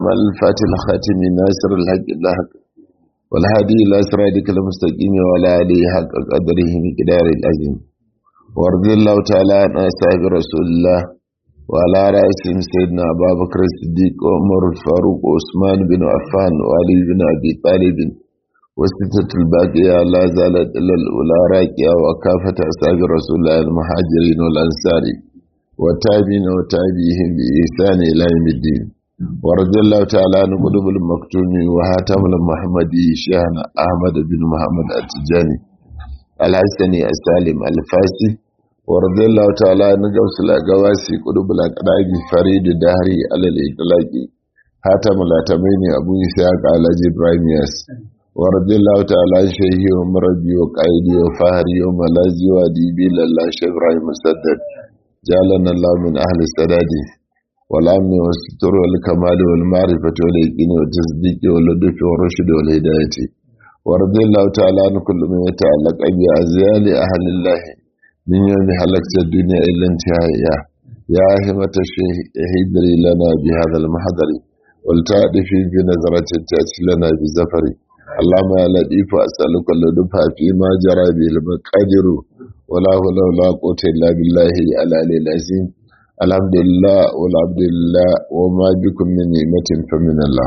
الفاتح الخاتم ناصر الحق الحق والهادي إلى صراطك المستقيم وعلى آله حق قدره مقدار العظيم وارض الله تعالى عن أصحاب رسول الله وعلى رأسهم سيدنا أبا بكر الصديق وعمر الفاروق وعثمان بن عفان وعلي بن أبي طالب وستة الباقية لا زالت إلا الأولى راكية وكافة أصحاب رسول الله المهاجرين والأنصار وتابعين وتابعيهم بإحسان إلى يوم الدين ورضي الله تعالى عن قلوب المكتوم وهاتم المحمدي شيخنا أحمد بن محمد التجاني الحسني السالم الفاسي ورضي الله تعالى عن جوس الأقواسي قلوب الأقراب فريد الدهري على الإطلاق هاتم الأتمين أبو إسحاق على إبراهيم ياس ورضي الله تعالى عن شيخي ومربي وقائدي وفهري وملازي وديبي لله شيخ إبراهيم مسدد جعلنا الله من أهل السداد والأمن والستر والكمال والمعرفة واليقين والتصديق واللطف والرشد والهداية ورضي الله تعالى عن كل من يتعلق بأزيال أهل الله من يوم حلقت الدنيا إلا انتهائها يا همة الشيخ اهدري لنا بهذا المحضر ولتعرفي بنظرة تأتي لنا بزفر اللهم يا لطيف أسألك اللطف فيما جرى به المقادر ولا حول ولا قوة إلا بالله العلي العظيم الحمد لله والعبد لله وما بكم من نعمة فمن الله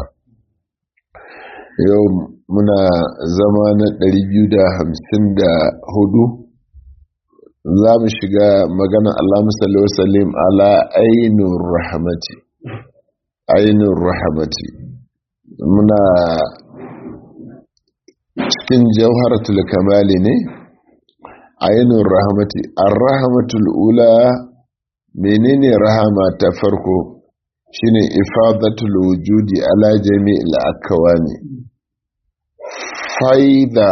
yau muna zama na 254 za mu shiga magana Allah musalli wasallim ala ainihin rahamati ainihin rahamati muna cikin jauharatul kamali ne ainihin rahamati ar-rahamatul ula menene rahama ta farko shine ifadatul wujudi ala jami'il akwani faida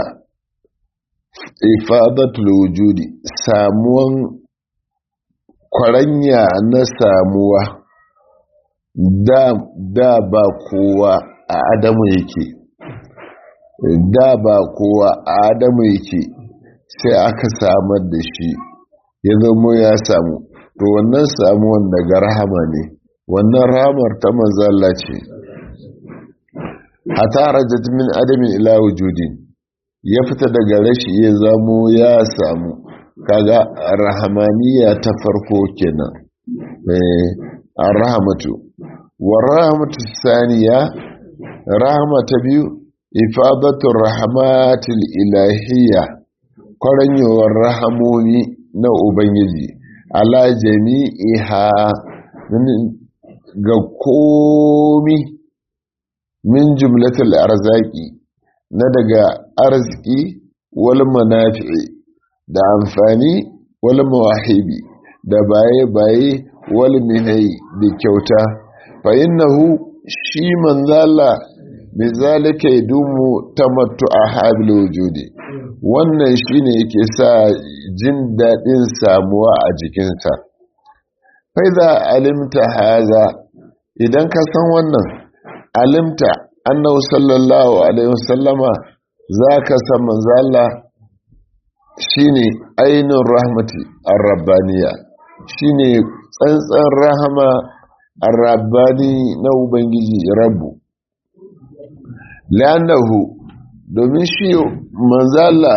ifadatul wujudi samuwan kwaranya na samuwa da da ba kowa a adamu yake da ba kowa a adamu yake sai aka samar da shi ya zama ya samu to wannan samuwan daga rahama ne wannan rahamar ta manzala ce hata rajat min adamin ila wujudin ya fita daga rashi ya zamo ya samu kaga rahamaniya ta farko kenan a rahamatu wa rahamatu saniya rahama ta biyu ifadatu rahmatil ilahiyya kwaranyowar rahamomi na ubangiji ala jami'iha ga komi min jumlatul arzaki na daga arziki wal manafi'i da amfani wal mawahibi da baye-baye wal minai da kyauta fa innahu shi manzala bi zalika yadumu tamattu a habil wujudi wannan shine yake sa jin daɗin samuwa a jikinsa faiza alimta haza idan ka san wannan alimta annahu sallallahu alaihi wasallama za ka san manzala shine ainihin rahmati ar-rabbaniya shine tsantsan rahama ar-rabbani na ubangiji rabbu la'annahu domin shi manzala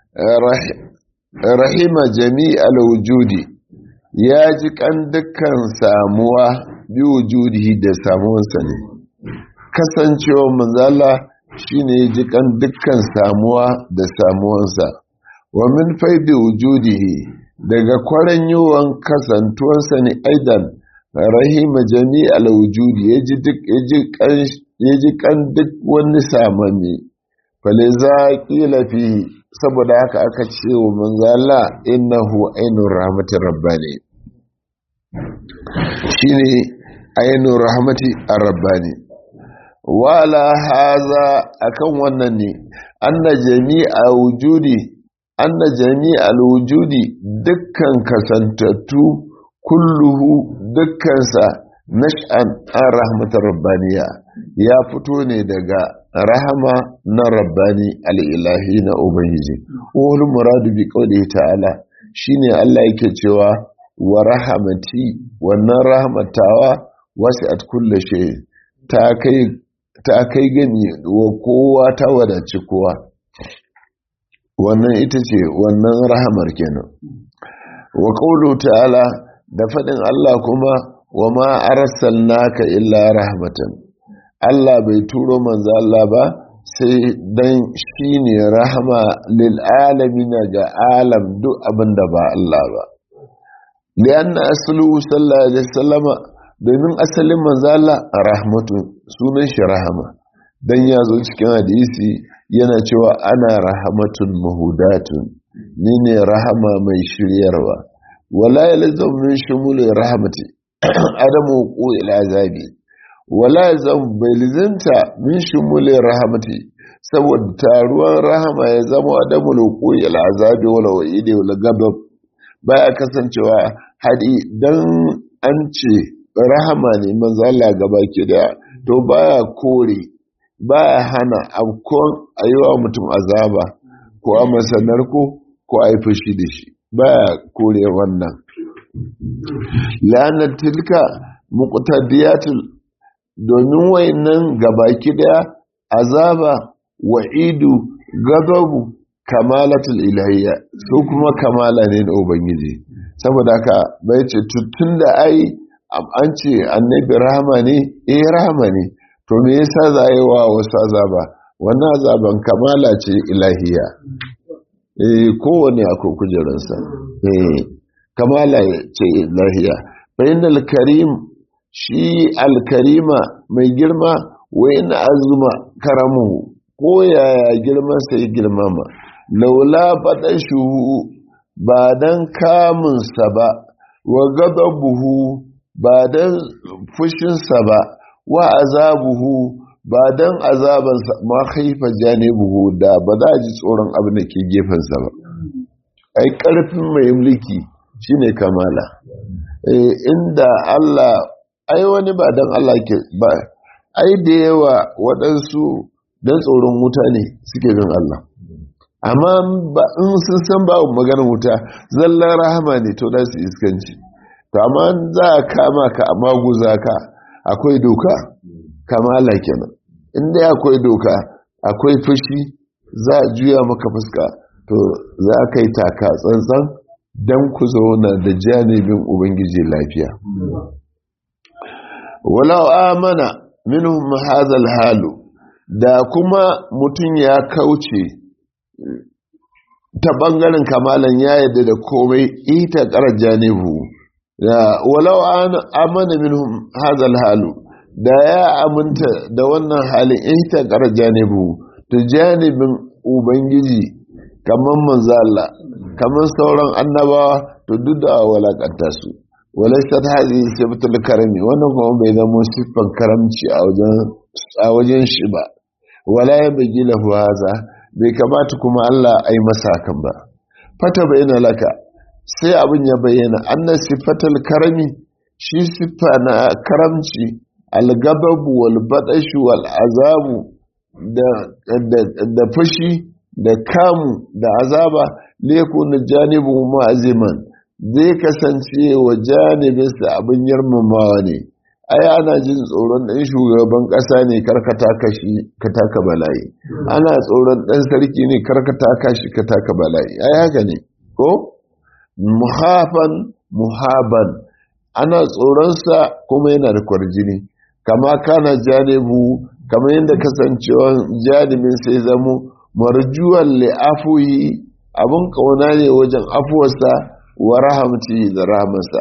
rahima jami'al wujudi ya ji kan dukkan samuwa bi wujudi da samuwarsa ne kasancewa manzala shine ya ji kan dukkan samuwa da samuwarsa wa min faidi wujudihi daga kwaran yawan kasantuwarsa ne aidan rahima jami'al wujudi ya ji duk ya ji kan duk wani samami faliza kila fi saboda haka aka ce wa manzala innahu ainur rahmatir rabbani shine ainur rahmati ar-rabbani wala haza akan wannan ne anna jami'a wujudi anna jami'a wujudi dukkan kasantattu kulluhu dukkansa nash'an an rahmatar rabbaniya ya fito ne daga rahama na rabbani al'ilahi na ubangiji wani muradu bi kawai ta'ala shine Allah yake cewa wa rahamati wannan rahamatawa wasu at kulle shi ta kai gami wa kowa ta wadaci kowa wannan ita ce wannan rahamar kenan wa qawlu ta'ala da faɗin Allah kuma wa ma arsalnaka illa rahmatan Allah bai turo manzo Allah ba sai dan shine rahama lil alamin ga alam duk abinda ba Allah ba lianna aslu sallallahu alaihi wasallama domin asalin manzo Allah rahmatu sunan shi rahama dan ya zo cikin hadisi yana cewa ana rahamatun mahudatun ni ne rahama mai shiryarwa wala yalzam min shumul rahmati adamu qul azabi wala yalzam bai lizinta min shumul rahmati saboda taruwan rahama ya zama adamu qul azabi wala wa'idi wala gabab baya kasancewa hadi dan an ce rahama ne manzo Allah gaba ke da to baya kore baya hana abkon ayiwa mutum azaba ko a masanar ko ko a yi fushi da shi baya kore wannan la'anar tilka muqtadiyatul domin wayannan gabaki daya azaba wa'idu gadabu kamalatul ilahiyya su kuma kamala ne na ubangiji saboda haka bai ce tun da ai an ce annabi rahama ne eh rahama ne to me yasa za a yi wa wasu azaba wannan azaban kamala ce ilahiya eh kowane akwai kujeransa eh kamala ce ilahiya bayan alkarim shi alkarima mai girma wa ina azuma karamu ko yaya girman sai girmama laula faɗan shuhu ba don kamunsa ba wa buhu ba don fushinsa ba wa azabuhu ba don azabansa ma haifa janibuhu da ba za a ji tsoron abin da ke gefensa ba ai ƙarfin mai mulki shine kamala inda Allah ai wani ba don Allah ke ba ai da yawa waɗansu don tsoron wuta ne suke bin Allah amma ba in sun san ba maganar wuta zallan rahama ne to da su iskanci to amma za a kama ka a maguza ka akwai doka kamala kenan inda akwai doka akwai fushi za a juya maka fuska to za ka yi taka tsantsan don ku zauna da janibin ubangiji lafiya walau amana minhum hadha halu da kuma mutum ya kauce ta ɓangaren kamalan ya yadda da komai ita ƙarar janibu walau amana minhum hazal halu da ya aminta da wannan halin ita ƙarar janibu to janibin ubangiji kamar manzala kamar sauran annabawa to duk da walakanta su walaisat hazi sifatul karami wannan kuma bai zama siffan karamci a wajen shi ba wala ya bagi lahu haza bai kamata kuma Allah a yi masa hakan ba fata bayyana laka sai abin ya bayyana annan siffatal karami shi siffa na karamci algababu wal badashu wal azabu da fushi da kamu da azaba leku na janibu ma'aziman zai kasance wa janibinsa abin yarmamawa ne ai ana jin tsoron ɗan shugaban ƙasa ne karkata kashi ka taka bala'i ana tsoron ɗan sarki ne karkata kashi ka taka bala'i ai haka ne ko muhafan muhaban ana tsoronsa kuma yana da kwarjini kama kana janibu kama yadda kasancewa janibin sai zamo marjuwan li'afuhi abin kauna ne wajen afuwarsa wa rahamci da rahamarsa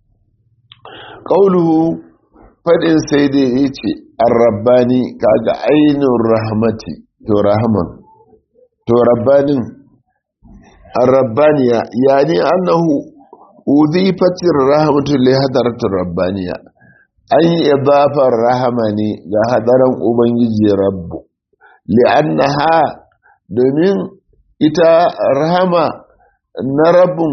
ƙauluhu faɗin sai dai ya ce an rabbani kaga ainihin rahmati to rahman to rabbanin an rabbaniya ya ne annahu uzifatin rahmatu li hadaratin rabbaniya an yi idafar rahama ne ga hadaran ubangiji rabbu li'annaha domin ita rahama na rabbin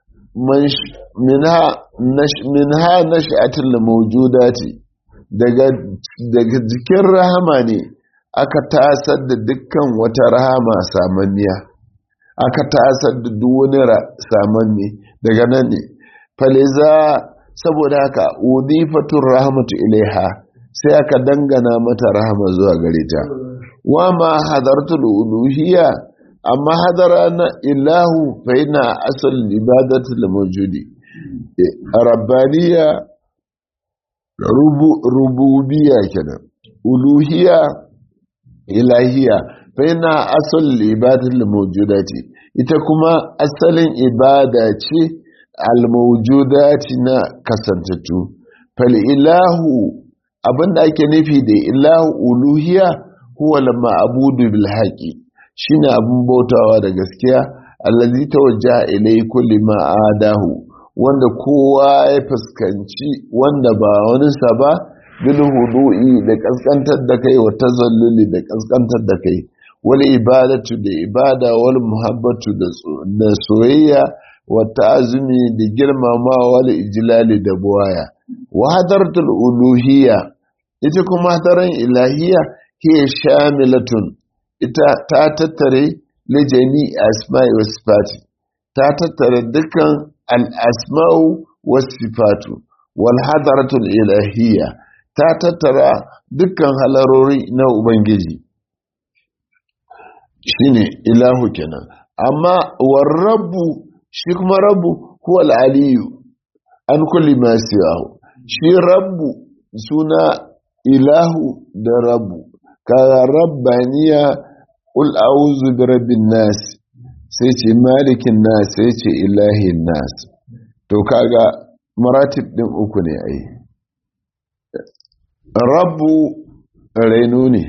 minha nash'atul mawjudati daga daga jikin rahama ne aka tasar da dukkan wata rahama samanniya aka tasar da duk wani samanni daga nan ne faliza saboda haka udifatur rahmatu ilaiha sai aka dangana mata rahama zuwa gare ta wa ma hadartul uluhiyya amma hadara na ilahu fa ina asal ibadatul mawjudi rabbaniya rububiyya kenan uluhiyya ilahiya fa ina asal ibadatul mawjudati ita kuma asalin ibada ce al-mawjudati na kasantattu fal ilahu abinda ake nufi da ilahu uluhiyya huwa al-ma'budu bil haqi shine abin bautawa da gaskiya allazi tawajjaha ilai kulli ma adahu wanda kowa ya fuskanci wanda ba wani sa ba bil hudu'i da kaskantar da kai wa tazalluli da kaskantar da kai wal ibadatu da ibada wal muhabbatu da soyayya wa ta'azumi da girmama wal ijlali da buwaya wa hadartul uluhiyya ita kuma hadaran ilahiyya hiya shamilatun ita ta tattare lijami asma'i wa sifati ta tattare dukkan al-asma'u wa sifatu wal hadaratul ilahiyya ta tattara dukkan halarori na ubangiji shine ilahu kenan amma war rabbu shi kuma rabbu huwa al-aliyu an kulli ma siwahu shi rabbu suna ilahu da rabbu kaga rabbaniya qul a'udhu bi rabbin nas sai ce malikin nas sai ce ilahin nas to kaga maratib din uku ne ai rabbu rainu ne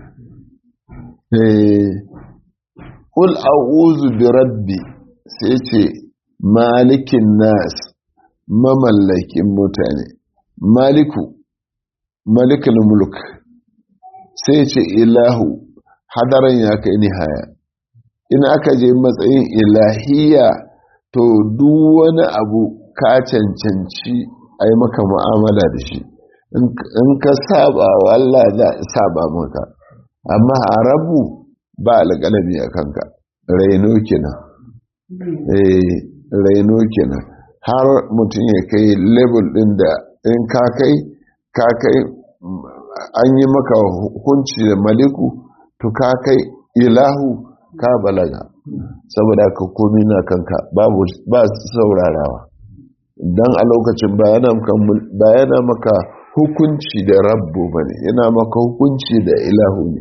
eh qul a'udhu bi rabbi sai ce malikin nas mamallakin mutane maliku malikul mulk sai ce ilahu hadaran ya kai nihaya in aka je matsayin ilahiya to duk wani abu ka cancanci a yi maka mu'amala da shi in ka saba wa Allah za a saba maka amma a rabu ba alƙalami a kanka raino kenan eh raino kenan har mutum ya kai level ɗin da in ka kai ka kai an yi maka hukunci da maliku to ka kai ilahu ka balaga saboda ka komi na kanka babu ba saurarawa dan a lokacin bayana maka hukunci da rabbu bane yana maka hukunci da ilahu ne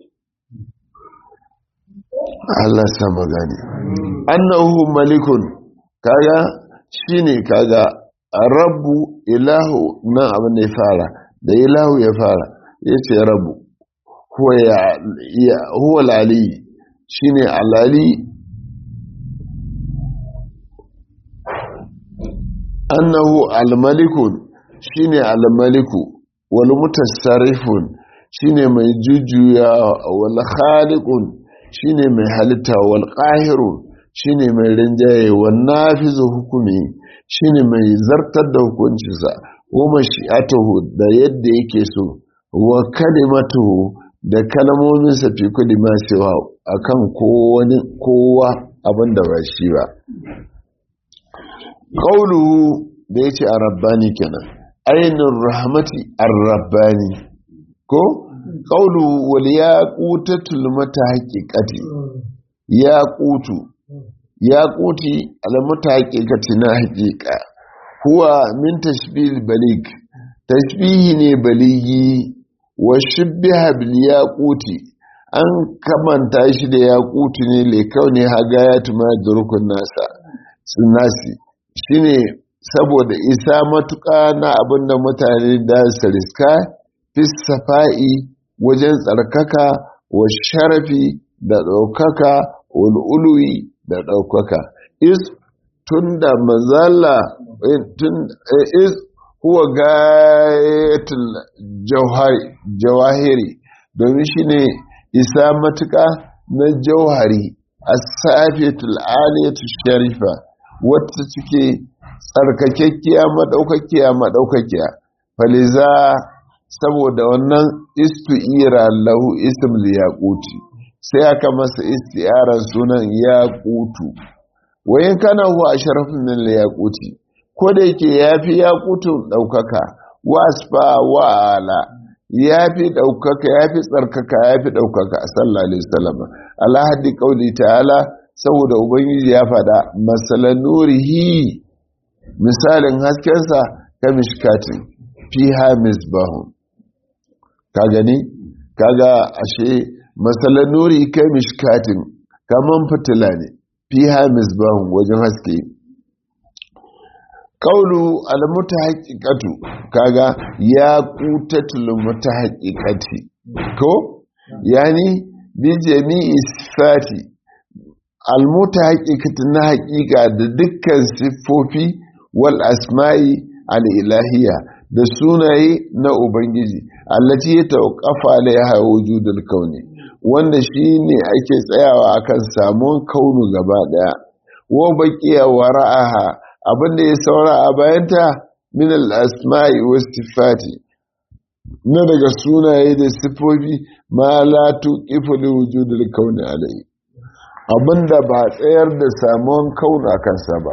Allah sama gani annahu malikun kaga shine kaga rabbu ilahu nan abin da ya fara da ilahu ya fara ya ce rabu huwa lali shi ne alali annahu almalikun shi ne almaliku wal mutasarrifun shi ne mai jujjuya wal khaliqun shi ne mai halitta wal qahirun shi ne mai rinjaye wal nafizu hukumi shi ne mai zartar da hukuncinsa wa mashi'atuhu da yadda yake so wa kalimatuhu da kalmominsa fi kulli ma siwa akan kowani kowa abin da ba shi ba qauluhu da yace ar-rabbani kenan ainur rahmati ar-rabbani ko qauluhu wal yaqutatul mutahaqiqati yaqutu yaquti al-mutahaqiqati na haqiqa huwa min tashbih balig tashbihi ne baligi wa shubbiha bil yaquti an kamanta shi da yaquti ne le kaune hagayatu ma durkun nasa sunasi shine saboda isa matuƙa na abinda mutane da su riska fis safa'i wajen tsarkaka wa sharafi da ɗaukaka ul'ului da ɗaukaka is tun da mazala tun is huwa gayatul jawahiri domin shi ne isa matuƙa na jauhari a safiyatul aliyatul sharifa wata cike tsarkakekkiya maɗaukakiya maɗaukakiya faliza saboda wannan istu'ira lahu ism liyaquti sai aka masa isti'arar sunan yaqutu wayin kana huwa asharafun min liyaquti ko da yake yafi yaqutu daukaka wasfa wa ala ya fi ɗaukaka ya fi tsarkaka ya fi ɗaukaka a sallallahu alaihi wasallam alhadi qauli ta'ala saboda ubangiji ya faɗa masalan nurihi misalin haskensa ka mishkatin fiha misbahun ka gani kaga ashe masalan nuri ka mishkatin kaman fitila ne fiha misbahun wajen haske kaulu almutahaqiqatu kaga ya qutatul mutahaqiqati ko yani bi jami'i sifati almutahaqiqatu na haqiqa da dukkan siffofi wal asma'i al ilahiyya da sunaye na ubangiji allati ya tawqafa alaiha wujudul kauni wanda shine ake tsayawa akan samun kaunu gaba daya wa baqiya wara'aha abinda ya saura a bayanta min al-asma'i was sifati na daga sunaye da sifofi ma la tuqifu li wujudil kauni alai abinda ba tsayar da samuwan kauna kansa ba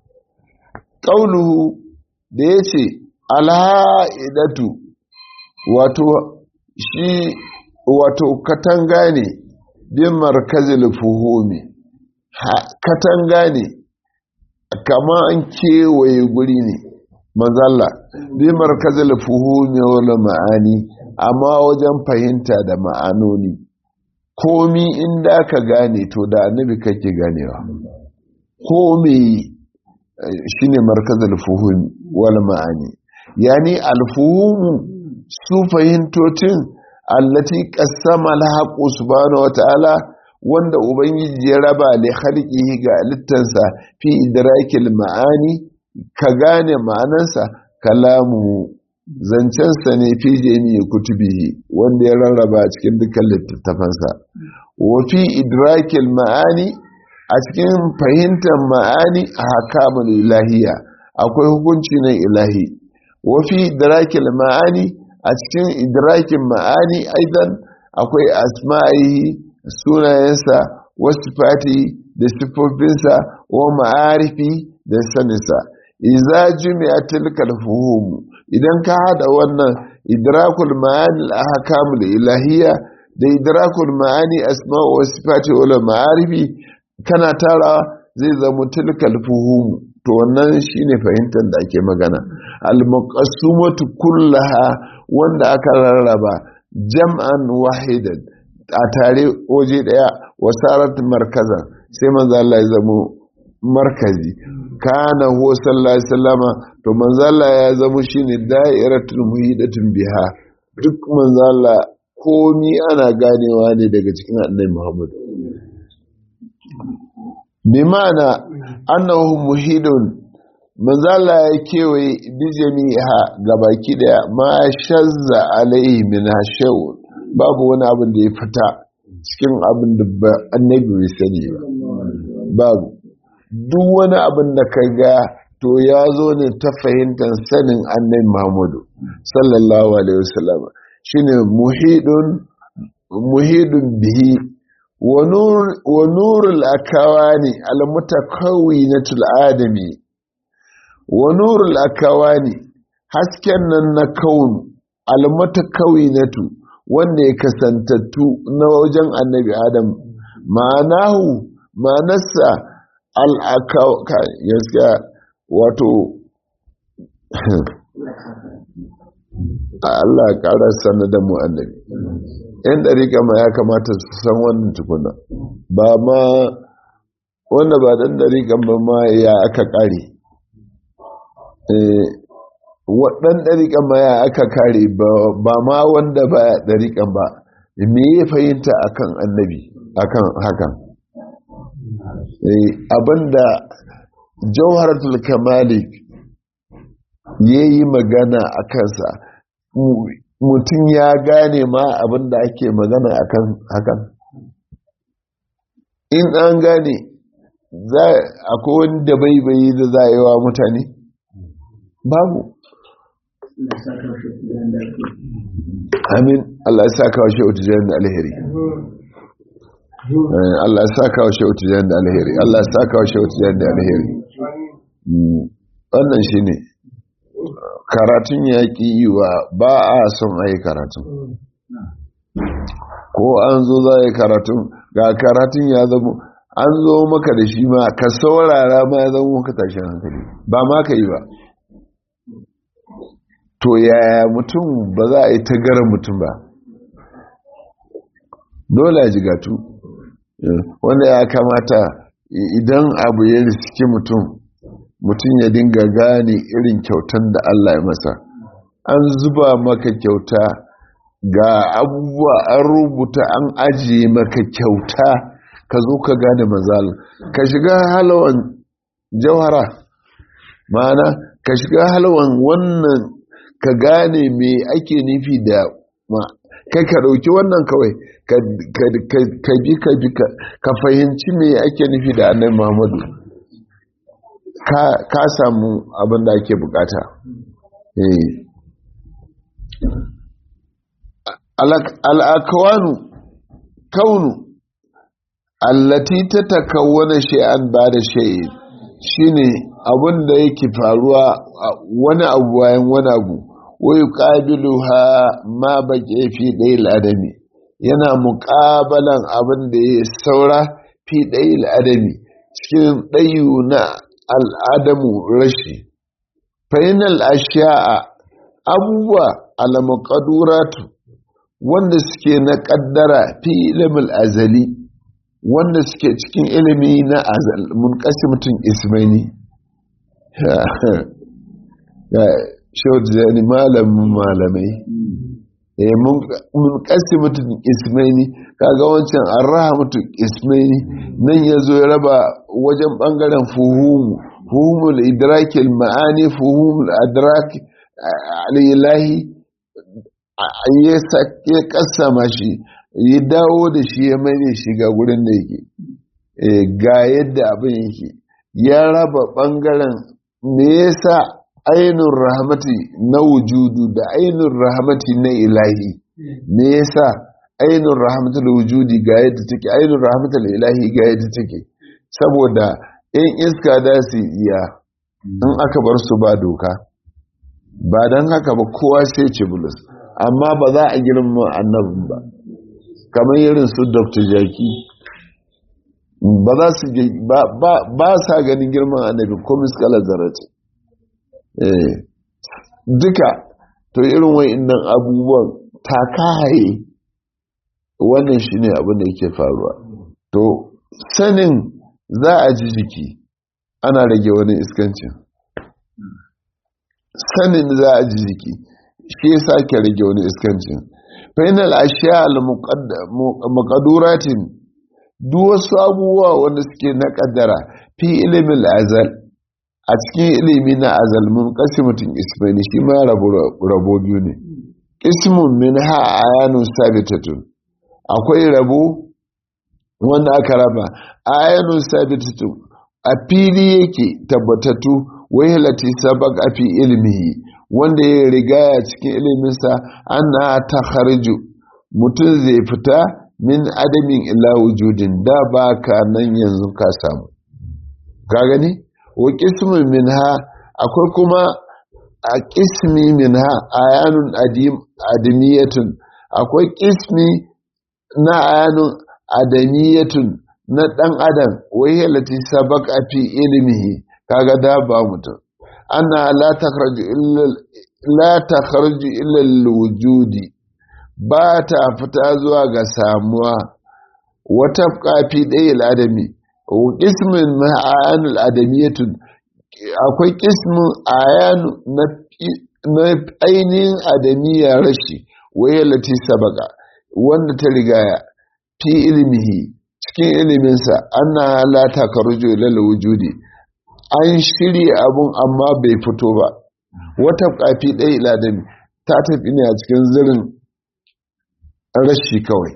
qauluhu da yace alha'idatu wato shi wato katanga ne bin markazil fuhumi katanga ne kama an kewaye guri ne mazalla bi markazil fuhumi wala ma'ani amma wajen fahimta da ma'anoni komi inda ka gane to da annabi kake ganewa komi shine markazil fuhumi wala ma'ani yani alfuhumu su fahimtocin allati qassama al-haqqu subhanahu wa ta'ala wanda ubangiji ya raba li khalqihi ga littansa fi idrakil ma'ani ka gane ma'anansa kalamu zancensa ne fi jami'i kutubihi wanda ya rarraba a cikin dukkan littattafansa wa fi idrakil ma'ani a cikin fahimtar ma'ani a hakamul ilahiya akwai hukunci na ilahi wa fi idrakil ma'ani a cikin idrakin ma'ani aidan akwai asma'ihi sunayensa wasu fati da siffofinsa wa ma'arifi da saninsa iza jumi'a tilkal fuhum idan ka hada wannan idrakul ma'ani al-ahkamul ilahiyya da idrakul ma'ani asma'u wa sifati wa ma'arifi kana tara zai zama tilkal fuhum to wannan shine fahimtar da ake magana al-maqassumatu kullaha wanda aka rarraba jam'an wahidan a tare waje daya wasarat markazan sai manzo Allah ya zamo markazi kana huwa sallallahu alaihi wasallama to manzo Allah ya zamo shine da'iratul muhidatun biha duk manzo Allah komi ana ganewa ne daga cikin annabi Muhammad bi ma'ana annahu muhidun manzo Allah ya kewaye bi jami'a gabaki daya ma shazza alaihi min hashawun babu wani abin da ya fita cikin abin da annabi bai sani ba babu duk wani abin da ka ga to ya zo ne ta fahimtar sanin annabi muhammadu sallallahu alaihi wasallam shine muhidun muhidun bihi wa nurul akawani almutakawwinatul adami wa nurul akawani hasken nan na kaunu almutakawwinatu wanda ya kasantattu na wajen annabi adam ma'anahu ma'anarsa al'akauka gaskiya wato Allah ƙara sanar da mu annabi yan ɗariƙa ma ya kamata su san wannan tukuna ba ma wanda ba ɗan ɗariƙan ba ma ya aka ƙare waɗan ɗariƙan ma ya aka kare ba ma wanda ba ya ɗariƙan ba me ya fahimta akan annabi akan hakan abinda jauharatul kamalik ya yi magana a kansa mutum ya gane ma abinda ake magana akan hakan in an gane akwai wani da bai da za a yi wa mutane babu amin Allah ya saka wa shehu tijan da alheri Allah ya saka wa shehu tijan da alheri Allah ya saka wa shehu tijan da alheri wannan shine karatun ya ƙi yiwa ba a son a yi karatun ko an zo za a yi karatun ga karatun ya zama an zo maka da shi ma ka saurara ma ya zama maka tashin hankali ba ma ka yi ba to yaya mutum ba za a yi ta gara mutum ba dole a jigatu wanda ya kamata idan abu ya riski mutum mutum ya dinga gane irin kyautan da Allah ya masa an zuba maka kyauta ga abubuwa an rubuta an ajiye maka kyauta ka zo ka gane mazal ka shiga halawan jawhara ma'ana ka shiga halawan wannan ka gane me ake nufi da kai ka ɗauki wannan kawai ka bi ka bi ka fahimci me ake nufi da annabi muhammadu ka samu abin da ake bukata al'akawanu kaunu allati ta takawwana shay'an ba da shay'in shine abin da yake faruwa wani abu bayan wani abu wai ƙabiluha ma baƙe fi ɗaya al'adami yana muƙabalan abin da ya saura fi ɗaya al'adami cikin ɗayu na al'adamu rashi fainal ashiya'a abubuwa alamakaduratu wanda suke na ƙaddara fi ilimin azali wanda suke cikin ilimi na azal mun kasi mutum ismaini shawar zani malamin malamai mun kasi mutum ismaini kaga wancan an raha mutum ismaini nan ya zo ya raba wajen bangaren fuhumu fuhumul idrakil ma'ani fuhumul adrak alilahi ya kasama shi ya dawo da shi ya mai da shi ga gurin da yake ga yadda abin yake ya raba bangaren me yasa ainihin rahmati na wujudu da ainihin rahmati na ilahi me yasa ainihin rahmati da wujudi ga yadda take ainihin rahmati da ilahi ga yadda take saboda in iska da su iya in aka bar su ba doka ba don haka ba kowa sai ce bulus amma ba za a girma annabin ba kamar irin su dr jaki ba za su ba sa ganin girman annabi ko miskalar zarace duka to irin wa'innan abubuwan takaye wannan shi ne abin da yake faruwa to sanin za a ji jiki ana rage wani iskancin sanin za a ji jiki shi ya sake rage wani iskancin fainal ashiya al-muqadduratin duk wasu abubuwa wanda suke na kaddara fi ilimin azal a cikin ilimi na azal mun mutum ismaili shi ma rabo biyu ne ismun min ha ayanun sabitatun akwai rabo wanda aka raba ayanun sabitatun a fili yake tabbatattu wahilati sabaq a fi ilmihi wanda ya rigaya cikin iliminsa ana ta harju mutum zai fita min adamin ila wujudin da ba ka nan yanzu ka samu ka gani wa qismun minha akwai kuma a qismi minha ayanun adim adamiyatun akwai qismi na ayanun adamiyatun na dan adam wai lati sabaq fi ilmihi kaga da ba mutum ana la takhruju illa la takhruju illa al-wujudi ba ta fita zuwa ga samuwa wata kafi ɗaya al'adami ƙismin na ayanul adamiyatun akwai ƙismin ayanu na ainihin adamiya rashi waye lati sabaka wanda ta rigaya fi ilmihi cikin iliminsa ana la takarju lal wujudi an shirya abun amma bai fito ba wata kafi ɗaya iladami ta tafi ne a cikin zirin rashi kawai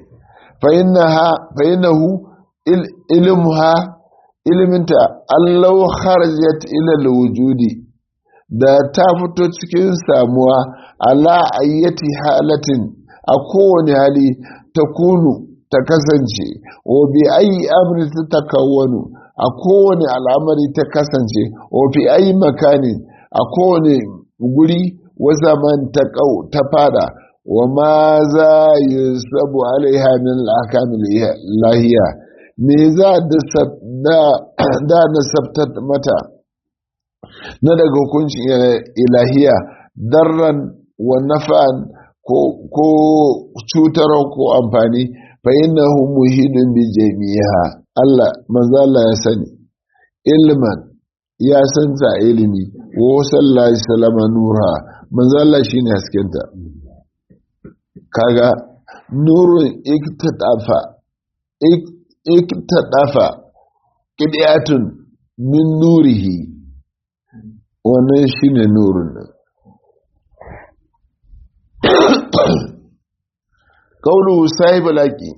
fa'inahu ilmuha ilminta allau kharajat ila wujudi da ta fito cikin samuwa ala ayyati halatin a kowane hali ta kunu ta kasance wa bi ayi amri ta takawwanu a kowane al'amari ta kasance wa fi ayi makani a kowane guri wasa man ta kau ta fada wa ma za yi sabu alaiha min al'akamin lahiya me za da na sabtar mata na daga hukuncin ilahiya darran wa nafa'an ko cutarwa ko amfani fa innahu muhidun bi jami'a Allah manzo Allah ya sani ilman ya san ta ilimi wa sallallahu alaihi wasallam nura manzo Allah shine haskenta kaga nurun iktadafa iktadafa qidiyatun min nurihi wannan shine nurun nan kaulu sahibul haqi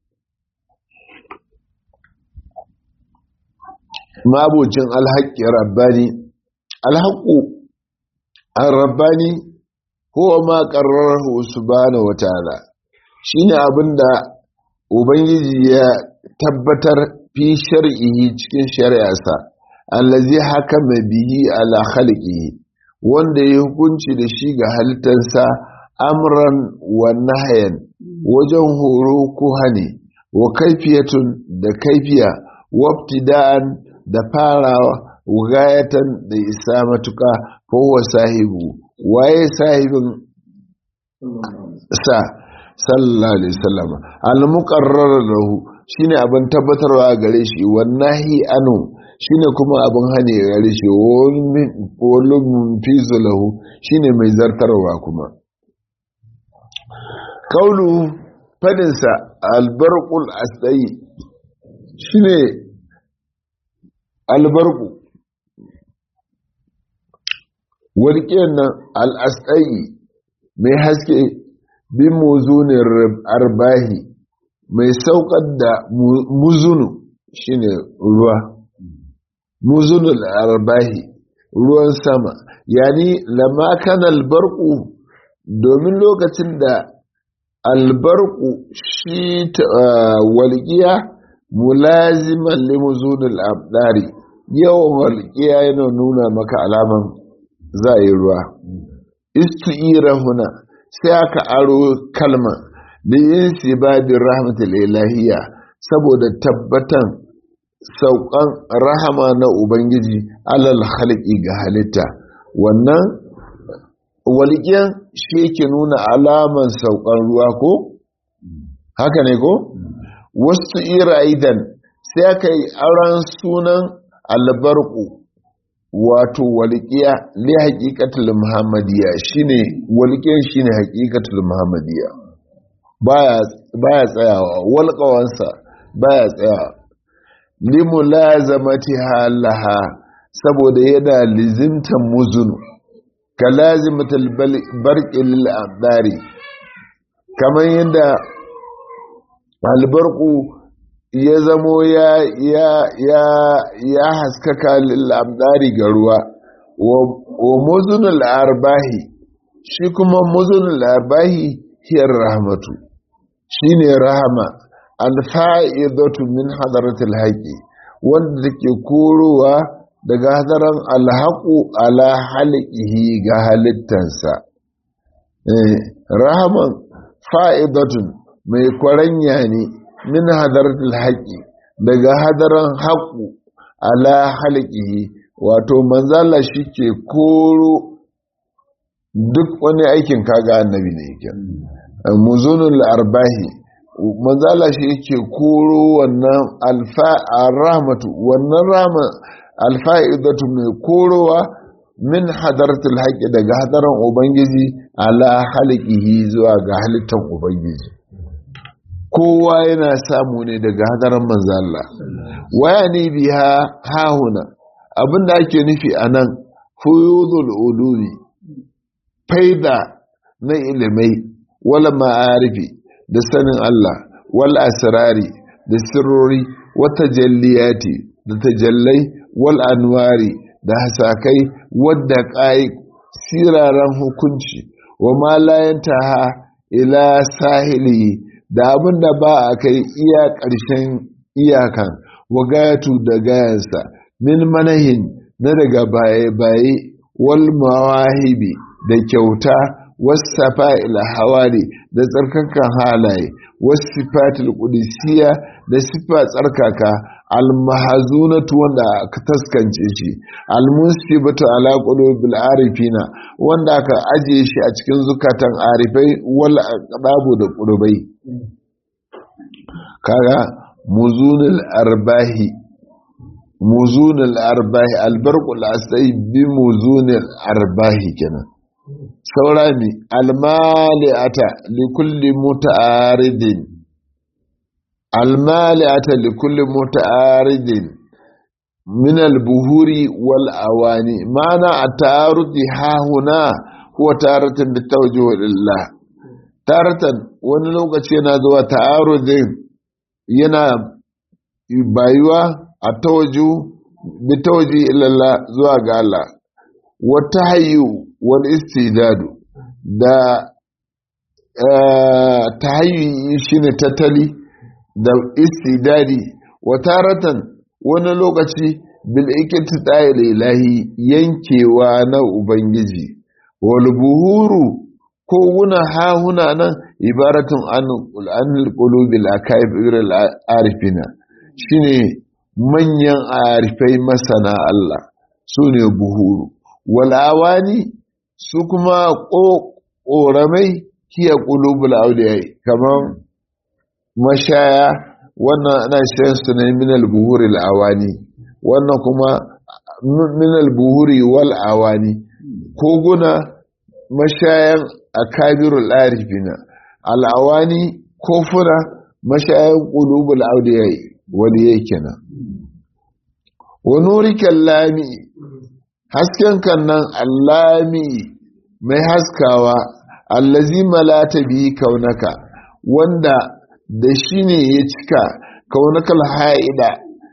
mabocin alhaƙi rabbani alhaƙu rabbani huwa ma qarrarahu subhanahu wataala shine abinda ubangiji ya tabbatar fi shar'ihi cikin shari'arsa allazi hakama bihi ala khalqihi wanda ya hukunci da shi ga halittarsa amran wa nahyan wajen horo ko hane wa kaifiyatun da kaifiya wabtida'an da farawa wugayatan da isa matuka kowa sahibu waye sahibin sa sallallahu alaihi wasallam al-muqarrar lahu shine abin tabbatarwa gare shi wannahi anu shine kuma abin hane gare shi wallum fizu lahu shine mai zartarwa kuma kaulu fadinsa albarqul asdai shine albarku warƙiyar nan al'asɗai mai haske bin muzunin arbahi mai saukar da muzunu shine ruwa muzunul arbahi ruwan sama yani lama kan albarku domin lokacin da albarku shi walƙiya mulaziman limuzunul abdari yawan walƙiya yana nuna maka alaman za a yi ruwa isti'ira huna sai aka aro kalma da yin sibabin rahmatul ilahiyya saboda tabbatan saukan rahama na ubangiji alal halki ga halitta wannan walƙiyan shi yake nuna alaman saukan ruwa ko haka ne ko wasu ira idan sai aka yi auren sunan albarku wato walƙiya li haƙiƙatul muhammadiyya shine walƙiyan shine haƙiƙatul muhammadiyya baya baya tsayawa walƙawansa baya tsayawa limulazamati halaha saboda yana lizimtan muzunu ka lazimatul barqi lil abdari kamar yadda albarku ya zamo ya ya ya ya haskaka lil abdari ga ruwa wa muzunul arbahi shi kuma muzunul arbahi hiyar rahmatu shine rahama alfa'idatu min hadaratul haqi wanda take korowa daga hadaran alhaqu ala halqihi ga halittansa eh rahaman fa'idatun mai kwaranya ne min hadaratul haqi daga hadaran haqu ala halqihi wato manzala shike koro duk wani aikin kaga annabi ne yake muzunul arbahi manzala shi yake koro wannan rahmatu wannan rama alfa'idatu mai korowa min hadaratul haƙi daga hadaran ubangiji ala halikihi zuwa ga halittar ubangiji kowa yana samu ne daga hadaran manzala waya ne biya hahuna abinda ake nufi a nan fuyuzul ulumi faida na ilimai wala ma'arifi da sanin Allah wal asrari da sirrori wata jalliyati da tajallai wal anwari da hasakai wadda ƙai siraran hukunci wa ma ha ila sahili da abin da ba a kai iya ƙarshen iyakan wa gayatu da gayansa min manahin na daga baye-baye wal mawahibi da kyauta wasafa ila hawari da tsarkakan halaye wasifatul qudusiyya da sifa tsarkaka almahazunatu wanda aka taskance shi almusibatu ala qulubil arifina wanda aka ajiye shi a cikin zukatan arifai wal aqdabu da qurbai kaga muzunul arbahi muzunul arbahi albarqul asai bi muzunul arbahi kenan saura ne almali'ata li kulli muta'aridin almali'ata li kulli muta'aridin min albuhuri wal awani mana at-ta'arudi ha huna huwa taratan bi tawjih lillah taratan wani lokaci yana zuwa ta'arudin yana bayuwa a tawaju bi tawjih ilallah zuwa ga Allah wata hayyu wal istidadu da tahayyi shine tattali da istidadi wa taratan wani lokaci bil ikitidai ilahi yankewa na ubangiji wal buhuru ko wuna ha huna nan ibaratun an anil qulubil akaibir al arifina shine manyan arifai masana Allah sune buhuru wal awani su kuma ƙoramai kiya ƙulubul auliyai kamar mashaya wannan ana shan su ne minal buhuri awani wannan kuma minal buhuri wal awani koguna mashayan akabirul arifina al'awani kofuna mashayan ƙulubul auliyai waliyai kenan wa nurikan lami hasken kan nan allami mai haskawa allazi malata bihi kaunaka wanda da shi ne ya cika kaunaka alha'ida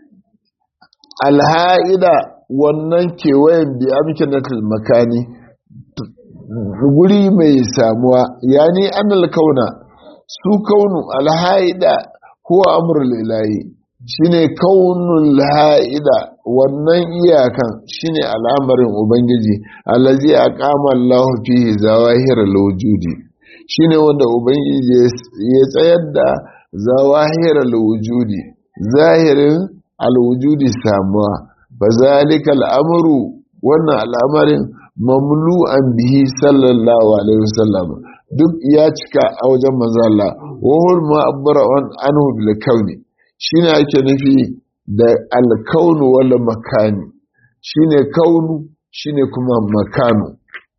alha'ida wannan kewayen bi amkinatul makani guri mai samuwa yani annal kauna su kaunu alha'ida huwa amrul ilahi shine kaunul ha'ida wannan iyakan shine al'amarin ubangiji allazi aqama Allahu fihi zawahir al-wujudi shine wanda ubangiji ya tsayar da zawahir al-wujudi zahirin al-wujudi samuwa bazalika al-amru wannan al'amarin mamlu'an bihi sallallahu alaihi wasallam duk ya cika a wajen manzo Allah wa hul ma'abbara anhu bil kauni shine ake nufi da alkaunu wala makani shine kaunu shine kuma makanu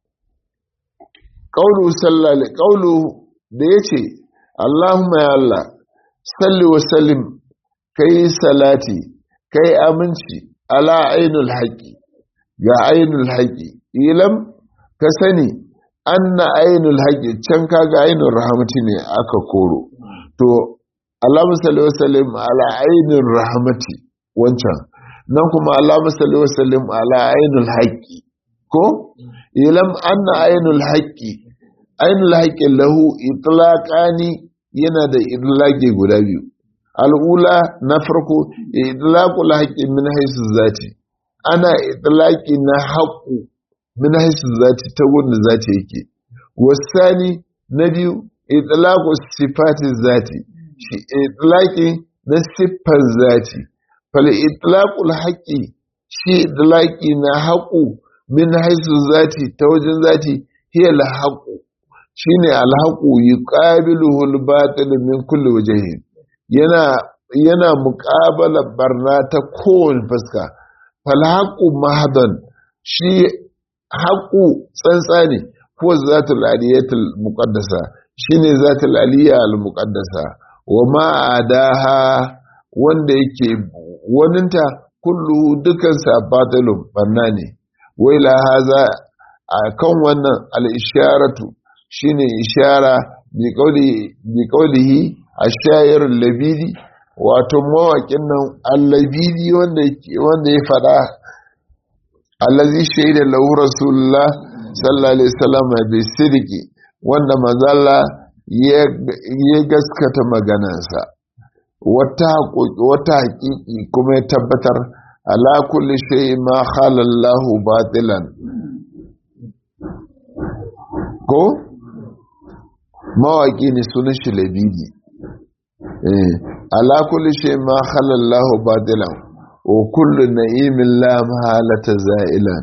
kaulu sallale kaulu da yace Allahumma ya Allah salli wa sallim kai salati kai aminci ala ainul haqi ga ainul haqi ilam ka sani anna ainul haqi can kaga ainul rahmati ne aka koro to Allahumma salli wa sallim ala ainul rahmati wancan nan kuma Allahumma salli wa sallim ala ainul haqqi ko ilam anna ainul haqqi ainul haqqi lahu itlaqani yana da idlaqi guda biyu al'ula na farko idlaqul haqqi min haythu zati ana idlaqi na haqqu min haythu zati ta gurin zati yake wasani na biyu idlaqu sifati zati shi idlaqi na siffar zati fal idlaqul haqqi shi idlaqi na haqqu min haisu zati ta wajen zati hiya al haqqu shine al haqqu yuqabiluhu al batil min kulli wajhi yana yana muqabala barna ta kowane fuska fal haqqu mahdan shi haqqu tsantsa ne ko zatul aliyatul muqaddasa shine zatul aliyya al muqaddasa wa ma'adaha wanda yake waninta kullu dukansa batilun banna ne wai la haza a kan wannan al-isharatu shine ishara bi qawli bi qawlihi ash-shayir al-labidi wato mawaƙin nan al-labidi wanda wanda ya fada allazi shaida lahu rasulullah sallallahu alaihi wasallam bi sidqi wanda mazalla ya gaskata maganansa wata haƙiƙi kuma ya tabbatar ala kulli shay ma khala Allah batilan ko mawaki ne sunan shi labidi ala kulli shay ma khalallahu batilan wa kullu na'imin la mahalata za'ilan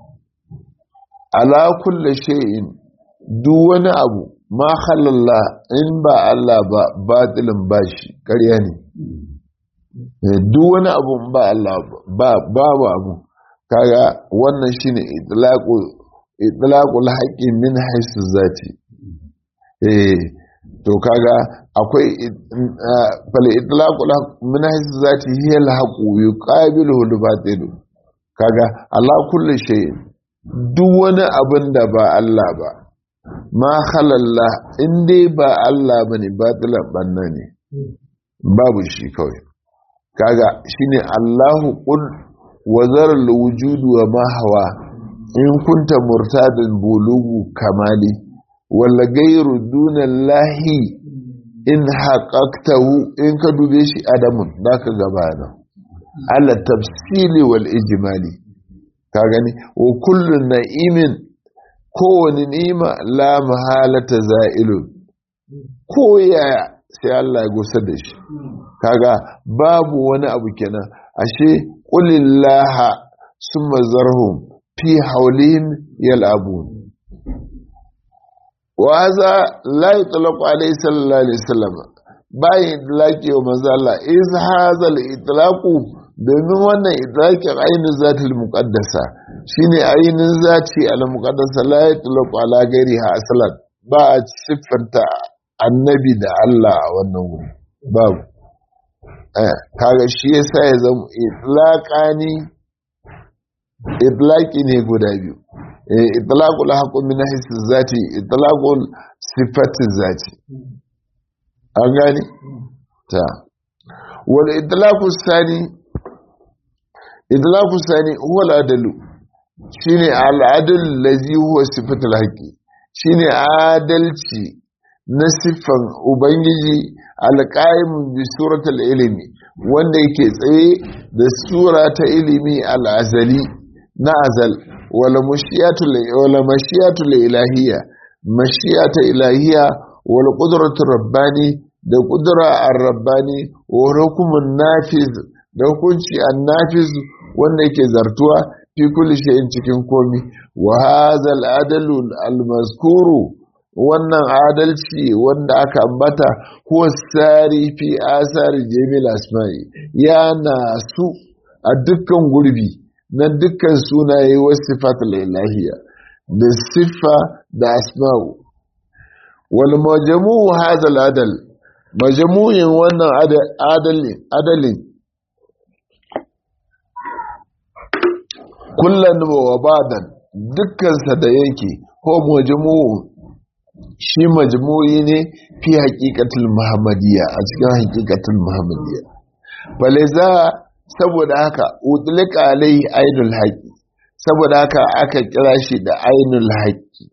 ala kulli shay'in duk wani abu ma khalalla in ba Allah ba batilin bashi ƙarya ne duk wani abu ba Allah ba babu abu kaga wannan shine itlaqu itlaqul haqqi min haythu zati eh to kaga akwai fal itlaqul min haythu zati hiya al haqu yuqabilu al batil kaga Allah kullu shay duk wani abin da ba Allah ba ma khalalla in dai ba Allah bane batilan banna ne babu shi kawai kaga shine Allahu qul wa zaral wujudu wa ma hawa in kunta murtadan bulugu kamali wala gairu dunallahi in haƙaƙtahu in ka dube shi adamun da ka gabana ala tafsili wal ijimali ka gani wa kullu na'imin kowane ni'ima la mahalata za'ilun ko yaya sai Allah ya gusa da shi kaga babu wani abu kenan ashe qulillaha summa zarhum fi haulihim yal'abun wa hadha la yutlaqu alayhi sallallahu alaihi wasallam bayin itlaqi wa manzo Allah iz hadha al-itlaqu domin wannan itlaqin ainin zatul muqaddasa shine ainin zati al-muqaddasa la yutlaqu ala ghairiha aslan ba a siffanta annabi da Allah a wannan wuri babu kaga shi yasa ya zama itlaqani itlaqi ne guda biyu itlaqul haqqu min haythu zati itlaqul sifati zati an gani ta wal itlaqu sani itlaqu sani huwa al-adalu shine al-adl allazi huwa sifatul haqqi shine adalci na siffan ubangiji alƙa'im bi suratul ilimi wanda yake tsaye da sura ta ilimi al'azali na azal wala mashiyatul ilahiyya mashiyata ilahiyya wal qudratur rabbani da qudra ar-rabbani wa hukumun nafiz da hukunci an-nafiz wanda yake zartuwa fi kulli shay'in cikin komi wa hadha al-adalu al-mazkuru wannan adalci wanda aka ambata ko sari fi asar jamil asma'i yana su a dukkan gurbi na dukkan sunaye wasu sifatul ilahiyya da siffa da asma'u wal majmu'u hadha al adal majmu'in wannan adalin adalin kullan wa badan dukkan sa da yake ko majmu'u shi majmu'i ne fi haƙiƙatul muhammadiyya a cikin haƙiƙatul muhammadiyya bale za saboda haka utlika alai ainul haƙi saboda haka aka kira shi da ainul haƙi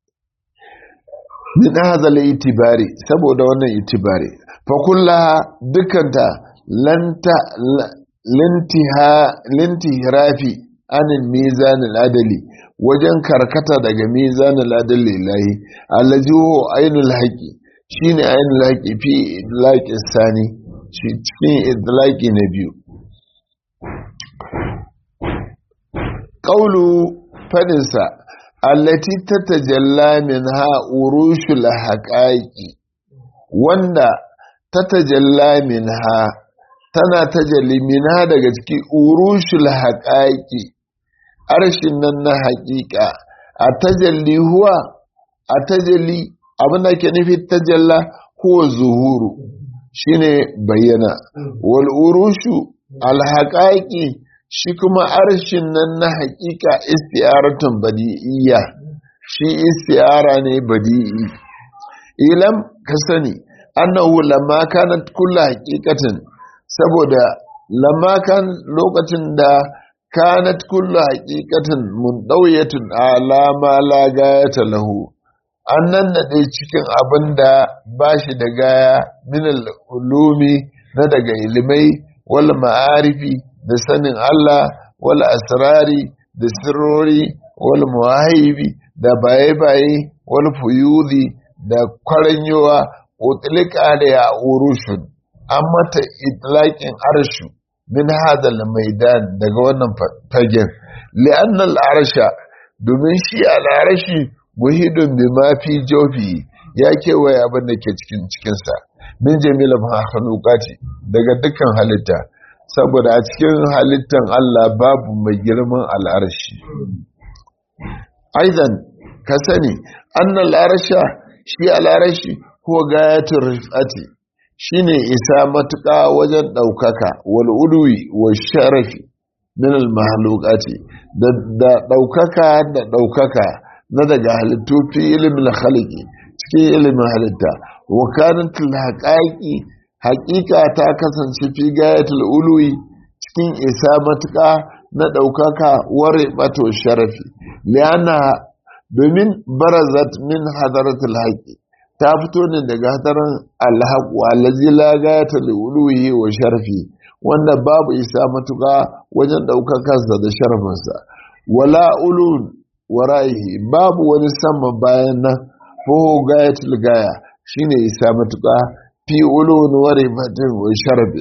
min hazal itibari saboda wannan itibari fa kullaha dukanta lanta lintiha lintihrafi anil mizanil adali wajen karkata daga mizanin ladin lillahi allajiho ainul haƙi shi ne ainul haƙi fi idlaƙin sani cikin idlaƙi na biyu ƙaulu fadinsa allati ta tajalla min ha urushul haƙaƙi wanda ta tajalla min ha tana tajalli min ha daga cikin urushul haƙaƙi arshin nan na haƙiƙa a tajalli huwa a tajalli abin da ke nufi tajalla huwa zuhuru shine bayyana wal urushu alhaƙaƙi shi kuma arshin nan na haƙiƙa istiyaratun badi'iyya shi istiyara ne badi'i ilam ka sani annahu lamma kanat kullu haqiqatin saboda lamma kan lokacin da kanat kullu haqiqatin mundawiyatun ala ma la gayata lahu annan da dai cikin abinda bashi da gaya min ulumi na daga ilimai wal ma'arifi da sanin Allah wal asrari da sirrori wal muwahibi da baye-baye wal fuyudi da kwaranyowa utlika da ya urushun an mata itlaƙin arshu min hadal maidan daga wannan fagen li'annal arsha domin shi al'arashi muhidun bi ma fi jofi ya kewaye abin da ke cikin cikinsa min jamila mahalukati daga dukkan halitta saboda a cikin halittan Allah babu mai girman al'arashi aizan ka sani annal arsha shi al'arashi ko gayatul rifati shine isa matuƙa wajen ɗaukaka wal ulwi wa sharafi min al mahlukati da ɗaukaka da ɗaukaka na daga halittu fi ilimin khalqi cikin ilimin halitta wa kanat al haqaiqi haqiqa ta kasance fi gayatul ulwi cikin isa matuƙa na ɗaukaka wa ribato sharafi liana domin barazat min hadaratul haqi ta fito ne daga hadarin alhaƙu allazi la gayata li uluhi wa sharfi wanda babu isa matuƙa wajen ɗaukakarsa da sharfinsa wala ulun wara'ihi babu wani sama bayan nan ko gayatul gaya shine isa matuƙa fi ulun wa rifatin wa sharfi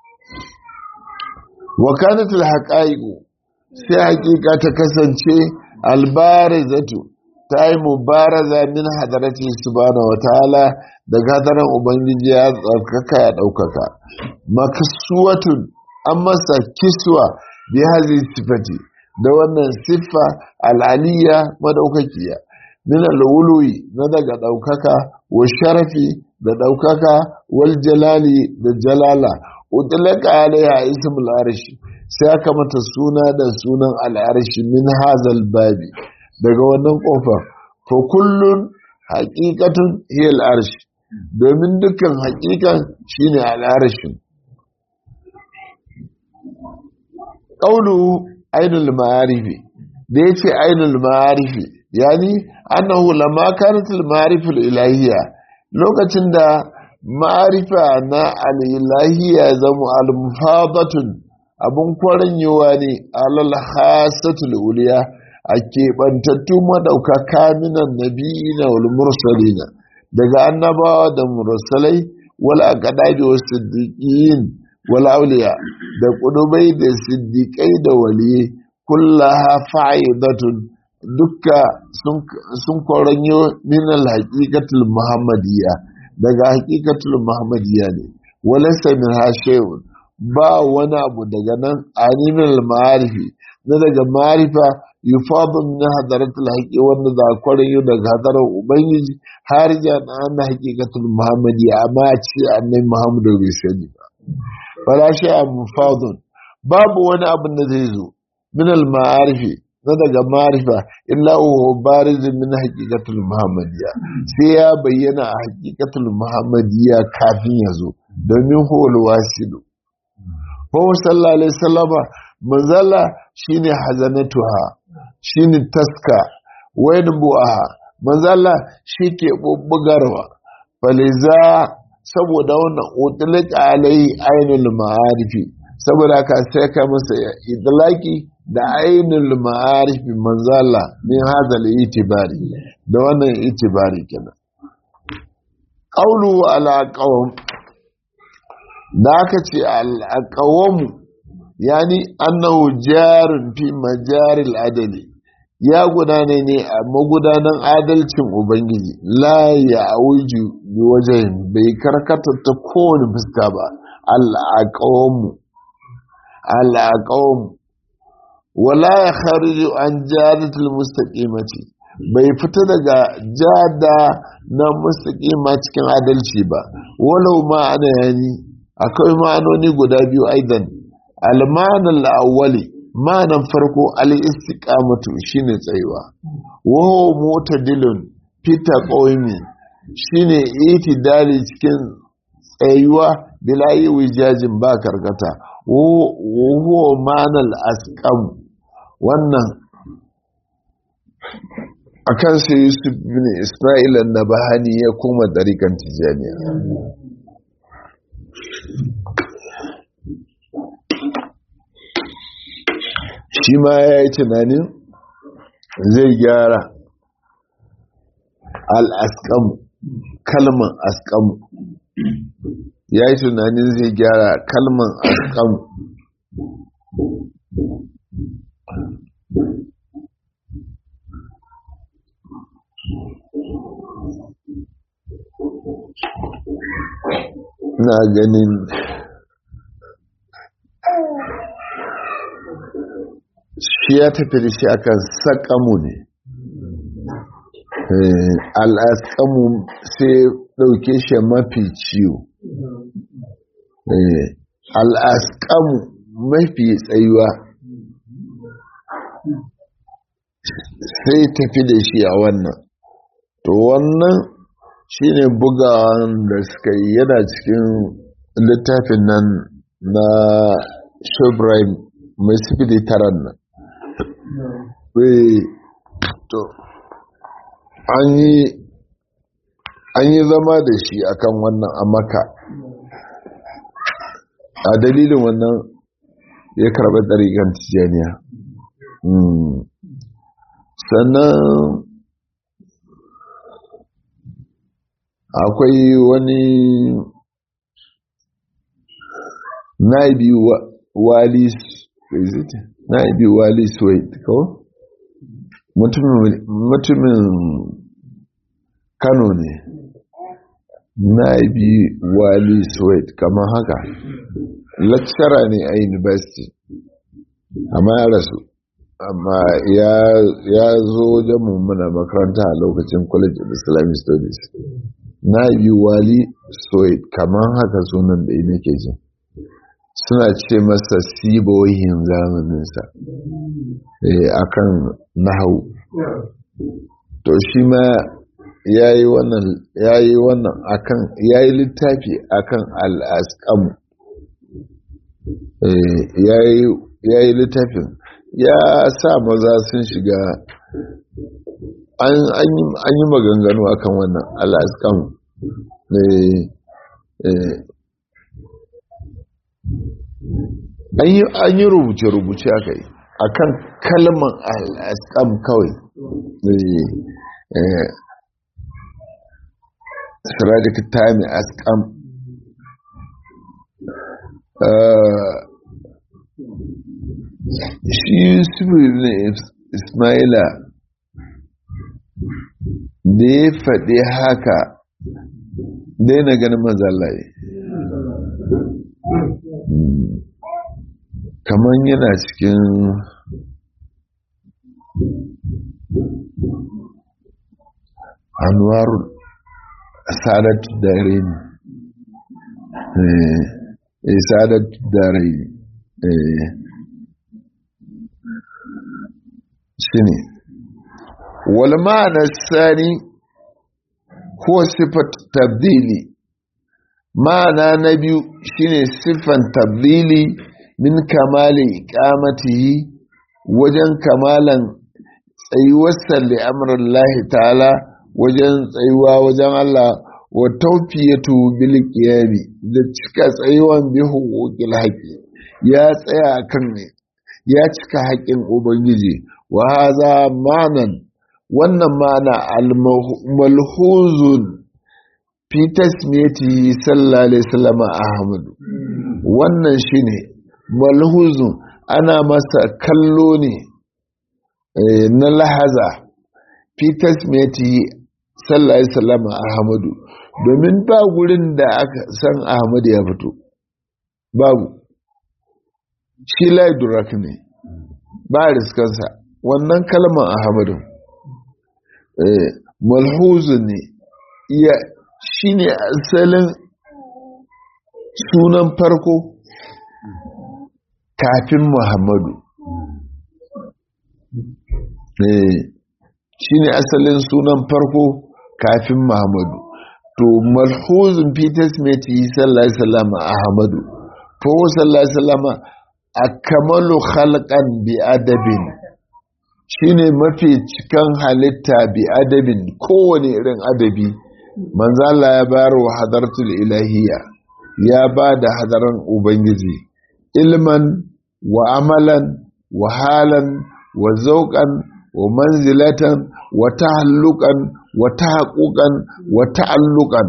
wa kanat al sai haƙiƙa ta kasance albarizatu ta yi mubaraza min hadarati subhanahu wa ta'ala daga hadaran ubangiji ya tsarkaka ya ɗaukaka makasuwatun an masa kiswa bi hazi sifati da wannan siffa al'aliya madaukakiya min al'ului na daga ɗaukaka wa sharafi da ɗaukaka wal jalali da jalala utlaka alaiha ismul arshi sai aka mata suna da sunan al'arshi min hazal babi daga wannan kofar fa kullun haqiqatun hiya al'arsh domin dukkan haqiqan shine al'arshin qawlu ainul ma'arif da yace ainul ma'arif yani annahu lamma kanat al ma'arif al ilahiyya lokacin da ma'arifa na al ilahiyya zamu al mufadatun abun kwaranyewa ne alal hasatul uliya a keɓantattu maɗaukaka minan nabiyina wal mursalina daga annabawa da mursalai wal aqdabi was siddiqin wal awliya da kudubai da siddiqai da waliyi kullaha fa'idatun dukka sun koranyo min al haqiqatul muhammadiyya daga haqiqatul muhammadiyya ne walaysa min shay'un ba wani abu daga nan animal ma'arifi na daga ma'arifa yufadun na hadaratul haƙi wanda za a kwarin daga hadarar ubangiji har ja na ana haƙiƙatul muhammadi amma a ce annai muhammadu bai sani ba fara shi a mufadun babu wani abin da zai zo min al ma'arifi na daga ma'arifa illa huwa bariz min haqiqatul muhammadiyya sai ya bayyana a haqiqatul muhammadiyya kafin ya zo domin huwal wasilu fa sallallahu alaihi wasallama manzala shine hazanatuha shine taska wayin bu'aha manzala shi ke bubbugarwa faliza saboda wannan utlaq alai ainul ma'arifi saboda ka sai ka masa idlaki da ainul ma'arifi manzala min hadal itibari da wannan itibari kenan qawlu ala qawm da aka ce al-aqwamu yani annahu jarun fi majaril adali ya gudana ne a magudanan adalcin ubangiji la ya auju bi wajen bai karkata ta kowane fuska ba al'aqawmu al'aqawmu wala ya khariju an jadatul mustaqimati bai fita daga jada na mustaqima cikin adalci ba walau ma ana yani akwai ma'anoni guda biyu aidan almanan awwali ma'anan farko al-istiqamatu shine tsayuwa wa mutadilun fita qaumi shine itidali cikin tsayuwa bila yi wijajin ba karkata wa ma'anal asqam wannan akan sai Yusuf bin Isma'il an-Nabahani ya koma dariƙan Tijaniya shi ma ya yi tunanin zai gyara al'askamu kalman askamu ya yi tunanin zai gyara kalman askamu na ganin shi ya tafi da shi akan sakamu ne al'askamu sai ɗauke shi mafi ciwo al'askamu mafi tsayuwa sai tafi da shi a wannan to wannan shine bugawan da suka yi yana cikin littafin nan na shobrain mai sifili taran nan to an yi zama da shi akan wannan a maka a dalilin wannan ya karɓi ɗariƙar tijaniya sannan akwai wani naibi wali naibi wali suwait ko mutumin kano ne naibi wali suwait kamar haka lecturer ne a university amma ya rasu amma ya zo wajen mummuna makaranta a lokacin college of islamic studies na yi wali soid kamar haka sunan da nake jin suna ce masa sibohin zamaninsa a kan nahau to shi ma ya yi wannan akan ya yi littafi akan al'askamu ya yi littafin ya sa maza sun shiga an yi maganganu akan wannan al'askan an yi rubuce-rubuce aka yi akan kalman al'askan kawai siradik tami askam shi yusufu ne ismaila da ya faɗi haka daina ganin mazalaye kamar yana cikin anwarul sadat dare ne sadat dare ne shi ne walmana sani ko sifat tabdili ma'ana na biyu shine siffan tabdili min kamali iqamatihi wajen kamalan tsayuwarsa li amrillahi ta'ala wajen tsayuwa wajen Allah wa tawfiyatu bil qiyami da cika tsayuwan bi huquqil haqqi ya tsaya kan ya cika haƙƙin ubangiji wa haza ma'anan wannan ma'ana al-malhuzun fi tasmiyati sallallahu alaihi wasallam ahmad wannan shine malhuzun ana masa kallo ne na lahaza fi tasmiyati sallallahu alaihi wasallam ahmad domin ba gurin da aka san ahmad ya fito babu shi laidurak ne ba riskansa wannan kalmar ahmadu malhuzu ne ya shi ne asalin sunan farko kafin muhammadu shi ne asalin sunan farko kafin muhammadu to malhuzun peters meti sallallahu alaihi wasallam ahmadu fa sallallahu alaihi wasallam akamalu khalqan bi adabin shine mafi cikan halitta bi adabin kowane irin adabi manzo Allah ya bayar wa hadartul ilahiyya ya ba da hadaran ubangiji ilman wa amalan wa halan wa zauqan wa manzilatan wa tahalluqan wa tahaqquqan wa ta'alluqan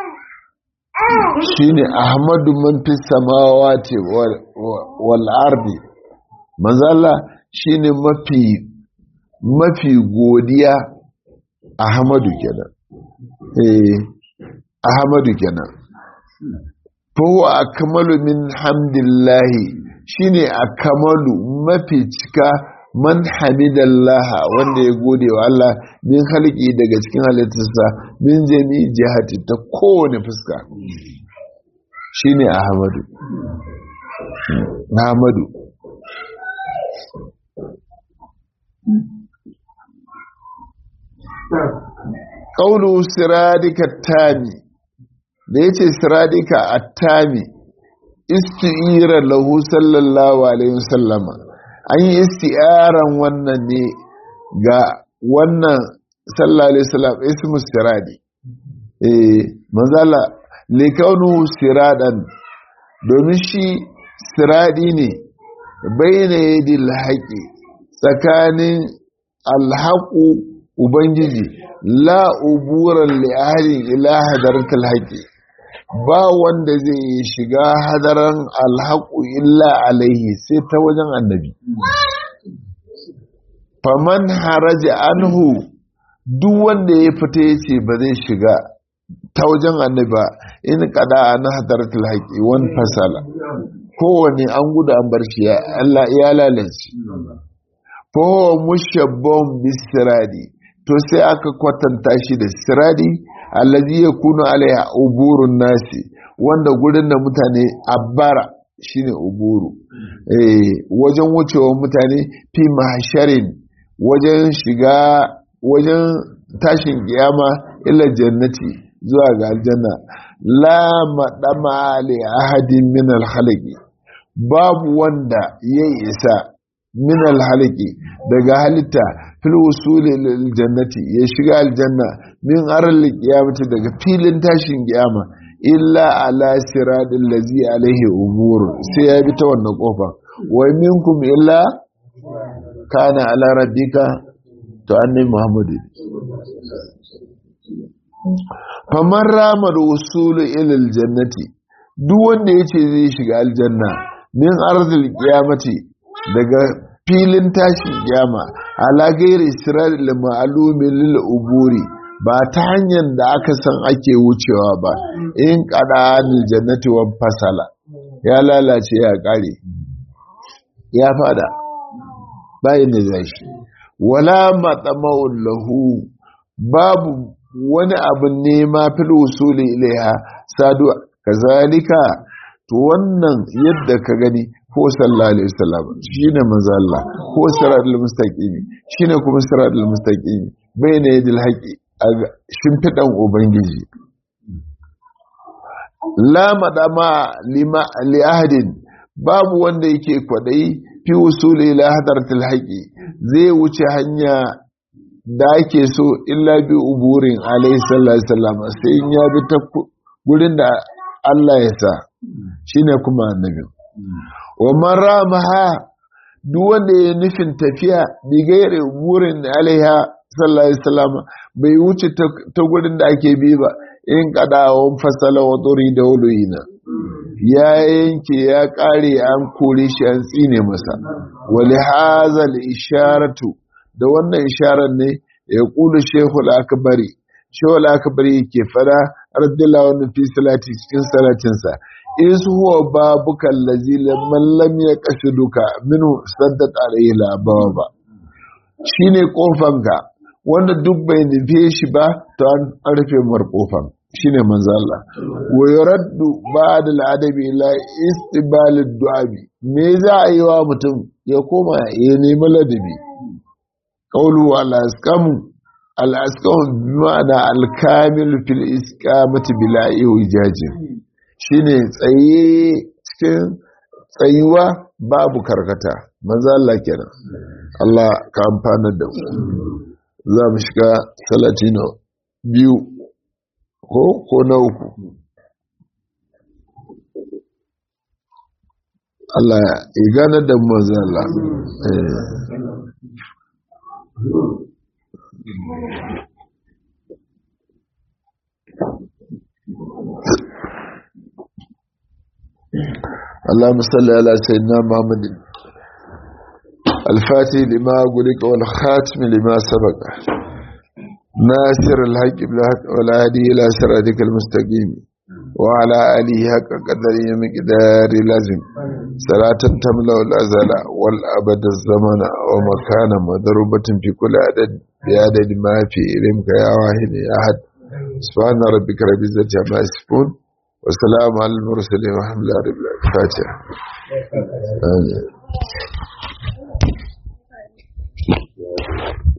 shine ahmadu man fi samawati wal ardi manzo Allah shine mafi mafi godiya ahmadu kenan eh ahmadu kenan fa huwa akmalu min hamdillahi shine akmalu mafi cika man hamidallaha wanda ya gode wa Allah min halki daga cikin halittarsa min jami jihati ta kowane fuska shine ahmadu ahmadu ƙaunu siradika tami da ya ce siradika attami isti'ira lahu sallallahu alaihi wasallama an yi isti'aran wannan ne ga wannan sallallahu alaihi wasallam ismu siradi eh manzala likaunu siradan domin shi siradi ne bayyana yadil haƙi tsakanin alhaƙu ubangiji la uburan li'ahalin ila hadaratul haƙi ba wanda zai shiga hadaran alhaƙu illa alaihi sai ta wajen annabi faman haraja anhu duk wanda ya fita ya ce ba zai shiga ta wajen annabi ba in kada an hadaratul haƙi wani fasala kowane an gudu an bar shi ya lalace fahowa mushabbon bisiradi to sai aka kwatanta shi da siradi allazi ya kuna alaiha uburun nasi wanda gurin da mutane abbara shine uburu eh wajen wucewa mutane fi mahsharin wajen shiga wajen tashin kiyama ila jannati zuwa ga aljanna la madama li ahadin min al babu wanda ya isa min al daga halitta fil wusuli lil jannati ya shiga aljanna min aral qiyamati daga filin tashin kiyama illa ala siradil ladzi alaihi umur sai ya bi ta wannan kofa wa minkum illa kana ala rabbika to annabi muhammadu faman ramar wusulu ila aljannati duk wanda yace zai shiga aljanna min arzil qiyamati daga filin tashin kiyama ala gairi isra'il ma'alumi lil uburi ba ta hanyar da aka san ake wucewa ba in kada anil jannati wa fasala ya lalace ya kare ya fada bayin da zai shi wala matsama'un lahu babu wani abin nema fil usuli ilaiha sadu kazalika to wannan yadda ka gani ko sallallahu alaihi wasallam shine manzo Allah ko siratul mustaqimi shine kuma siratul mustaqimi bayna yadil haqi a shimfidan ubangiji la madama lima li ahadin babu wanda yake kwadai fi usuli ila hadratil haqi zai wuce hanya da ake so illa bi uburin alaihi sallallahu alaihi wasallam sai ya bi ta gurin da Allah ya sa shine kuma annabi wa man ramaha duk wanda ya nufin tafiya bi gaire burin alaiha sallallahu alaihi wasallam bai wuce ta gurin da ake bi ba in kadawan fasala wa tsori da wuluyina ya yanke ya kare an kore shi an tsine masa wali hazal isharatu da wannan isharar ne ya kula shehul akbari shehul akbari ke fada radiyallahu anhu fi salati cikin salatinsa is huwa babuka allazi man lam yaqsiduka minhu saddat alayhi la baba shine kofanka wanda duk bai nufe shi ba to an rufe mar kofan shine manzo Allah wa yuraddu ba'da al-adabi ila istibal ad-du'abi me za a yi wa mutum ya koma ya nemi ladabi qawlu al-asqamu al-asqamu bima'ana al-kamil fil isqamati bila iwijajin shine tsaye cikin tsayuwa babu karkata manzo Allah kenan Allah ka amfana da mu za mu shiga salatino biyu ko ko na uku Allah ya gane da manzo Allah اللهم صل على سيدنا محمد الفاتح لما أقولك والخاتم لما سبق ناصر الحق بالحق والهادي إلى صراطك المستقيم وعلى آله حق قدره مقدار لازم صلاة تملأ الأزل والأبد الزمن ومكانا مضروبة في كل عدد بعدد ما في علمك يا واحد يا أحد سبحان ربك رب العزة عما يصفون والسلام على المرسلين والحمد لله رب العالمين الفاتحة آمين